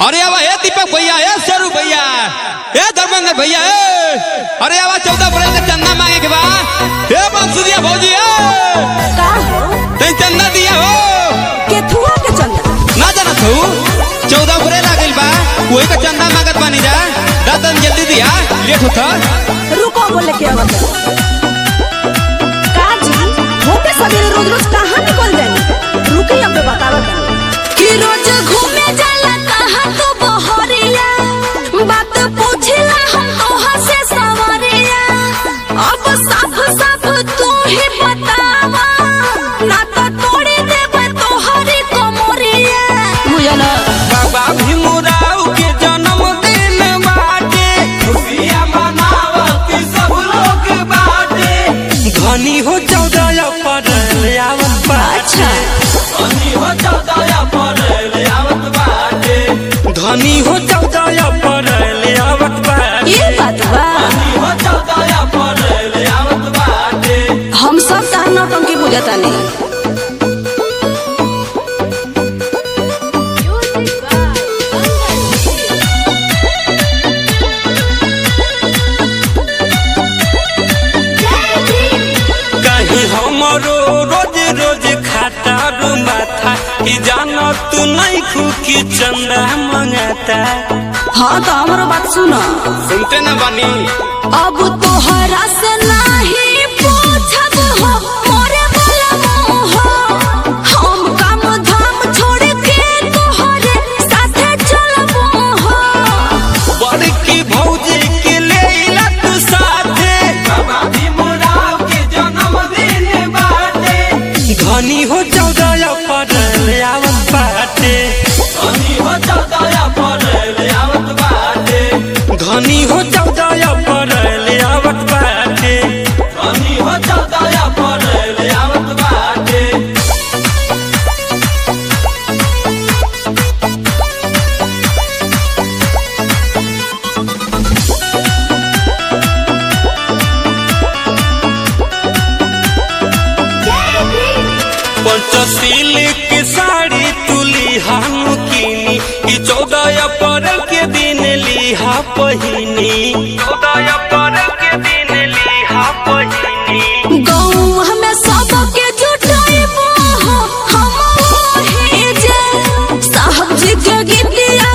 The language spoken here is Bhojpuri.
अरे आवा ए दीपक भैया ए सरू भैया ए धर्मेंद्र भैया ए अरे आवा चौदह अप्रैल के चंदा मांगे के बा ए बंसुरिया भौजी ए का हो ते चंदा दिया हो केथुआ के चंदा ना जाना तू चौदह अप्रैल आ गइल बा कोई का चंदा मांगत बानी जा दातन जल्दी दिया लेट होता रुको बोले के आवत का जी होते सवेरे रोज रोज कहाँ निकल जानी रुकी अब बतावत कि रोज घूमे जाला कहाँ तो बहरिया बात पूछला हम तोहा से सवरिया अब साफ साफ तू ही बतावा ना तो तोड़े देबे तोहरी कमरिया बुझला बाबा भीमराव के जन्मदिन बाटे खुशियां मनावत सब लोग बाटे धनी हो चौदह अप्रैल आवत अच्छा धनी हो चौदह अप्रैल आवत बाटे धनी हो चौदह अप्रैल आवत बाटे ये बात बा हो चौदह अप्रैल आवत बाटे हम सब तार नौटंकी बुझता नहीं कहीं हमरो रोज रोज खाता रो माथा कि जाना तू नहीं खुकी चंदा मंगाता हाँ तो हमारा बात सुनो सुनते न बनी अब तोहरा से नहीं पूछब हो मोरे वाला मोह हम काम धाम छोड़ के तोहरे साथे चलब हो बड़की भौजी के ले तू साथे बाबा भीमराव के जन्मदिन बाटे धनी हो चौदह अप्रैल आवत बाटे धनी हो चौदह अप्रैल आवत बाटे धनी हो चौदह अप्रैल आवत बाटे धनी हो चौदह अप्रैल आवत बाटे पंचशील की साड़ी तुली हम कीनी कि चौदह अप्रैल के दिन लिहा पहिनी चौदह अप्रैल के दिन लिहा पहिनी गौवा में सबके जुटाइबो हो हम ओहे जे साहब जी के गीतिया